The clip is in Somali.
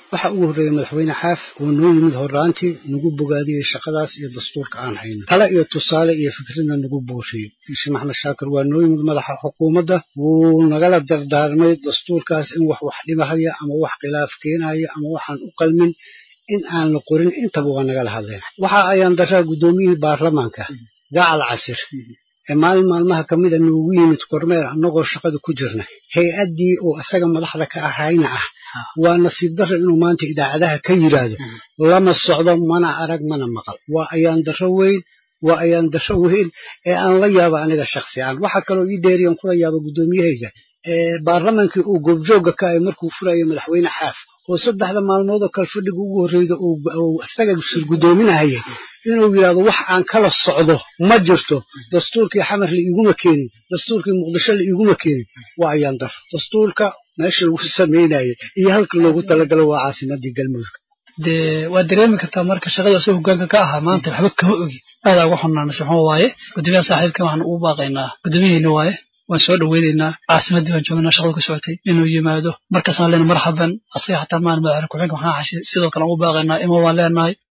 waxaa ugu horreeyey madaxweyne xaaf oo noo yimid horraantii nagu bogaadiyey shaqadaas iyo dastuurka aan hayno tale iyo tusaale iyo fikradna nagu booriyey sheekh maxamed shaakir waa noo yimid madaxa xukuumadda wuu nagala dardaarmay dastuurkaas in wax wax dhibahaya ama wax khilaaf keenaya ama waxaan u qalmin in aan la qorin intaba waa nagala hadleen waxa ayaan daraa guddoomiyihii baarlamaanka gacal casir ee maalin maalmaha ka mida noogu yimid kormeer annagoo shaqada ku jirna hay-addii oo isaga madaxda ka ahayna ah waa nasiib darro inuu maanta idaacadaha ka yidhaahdo lama socdo mana arag mana maqal waa ayaan darro weyn waa ayaan darro weyn ee aan la yaaba aniga shaksi aan waxaa kaloo ii dheeriyan kula yaaba guddoomiyahayga baarlamaankii uu goobjoogga ka ahay markuu furayay madaxweyne xaaf oo saddexda maalmood oo kale fadhiga ugu horreyda uu isaga sir guddoominahaya inuu yidhahdo wax aan kala socdo ma jirto dastuurkii xamar la iiguma keenin dastuurkii muqdisho la iiguma keenin waa ayaan daro dastuurka meesha lagu samaynayay iyo halka loogu talagalo waa caasimadii galmudug dee waad dareemi kartaa marka shaqada asoo hogaanka ka ahaa maanta waxba kama ogi aadaa uga xunaana sixumo waaye gudoomiyaha saaxiibkan waxaan ugu baaqaynaa gudoomiyaheyna waaye waan soo dhoweynaynaa caasimaddii baan joognaa shaqada ku socotay inuu yimaado markaasaan leenahay marxaban asaga xataa maan madaxweyne ku-xigeenka waxaan xashi sidoo kale aan u baaqaynaa ima waan leenahay